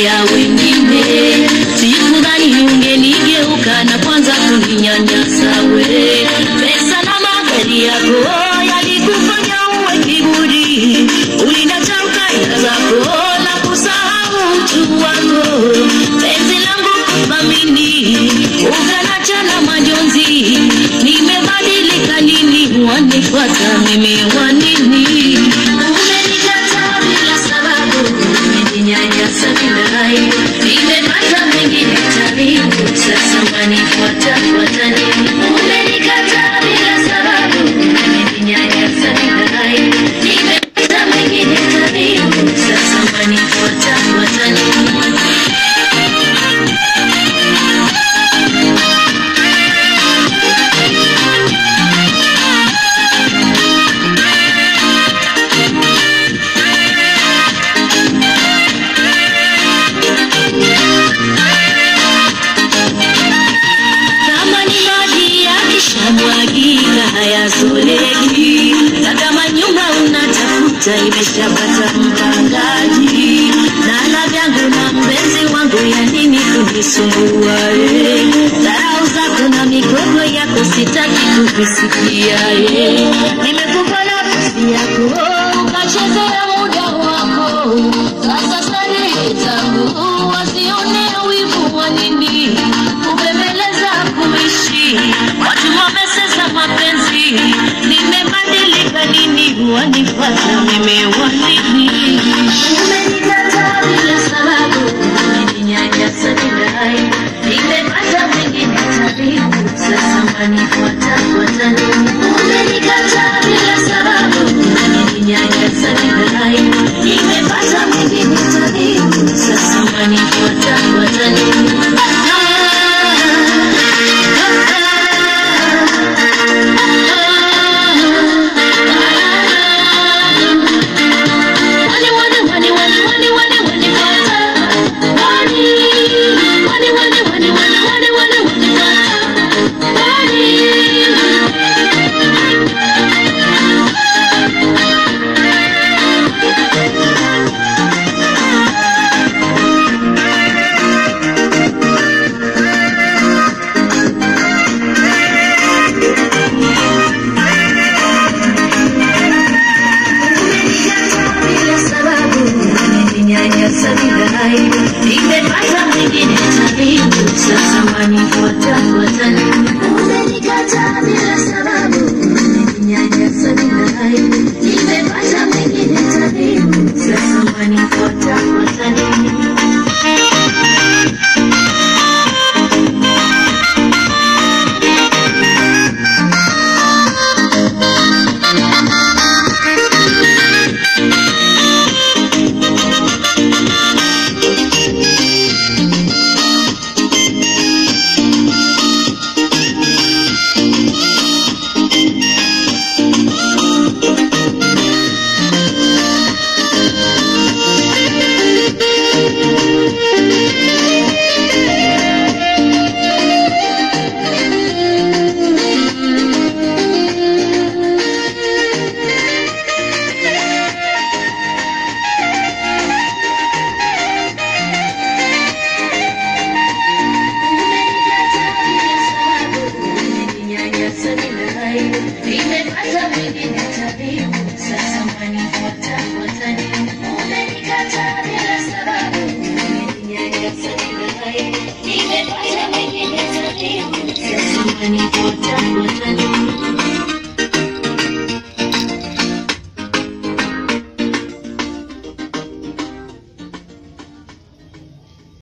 ya wengine. Sikudhani ungenigeuka na kwanza kuninyanyasa we. Pesa na magari yako yalikufanya uwe kiburi, ulinacha ukaya zako na kusahau utu wako. Penzi langu kuthamini, ukanacha na majonzi. Nimebadilika nini? Wanifuata mimi wanini? Umenikataa bila sababu, umeninyanyasa bila aibu. Nimepata mwingine tabibu, sasa wanifuata fuata nini? Umenikataa bila sababu, umeninyanyasa bila aibu. Nimepata mwingine tabibu, sasa wanifuata fuata nini? kama ni maji yakishamwagika hayazoleki, na kama nyumba unatafuta imeshapata mpangaji, nala vyangu na mpenzi wangu, ya nini kunisumbua? eh? Dharau zako na migogo yako sitaki kuvisikia. eh. Nimekupa nafasi yako ukachezea muda wako, sasa starehe zangu wasione wivu wa nini kubembeleza kuishi watu wamesesa mapenzi nimebadilika nini wanifata mimi wanini umenikataa bila sababu umeninyanyasa bila aibu nimepata mwingine tabibu sasa wanifuata fuata nini umenikataa bila sababu umeninyanyasa bila aibu nimepata mwingine tabibu sasa wanifuata fuata nini bila sababu umeninyanyasa bila aibu, nimepata mwingine tabibu, sasa wanifuata fuata nini? Umenikataa bila sababu umeninyanyasa bila aibu, nimepata mwingine tabibu, sasa wanifuata fuata nini? Nimepata mwingine tabibu, sasa wanifuata fuata nini? Umenikataa bila sababu, umeninyanyasa bila aibu. Nimepata mwingine tabibu, sasa wanifuata fuata nini?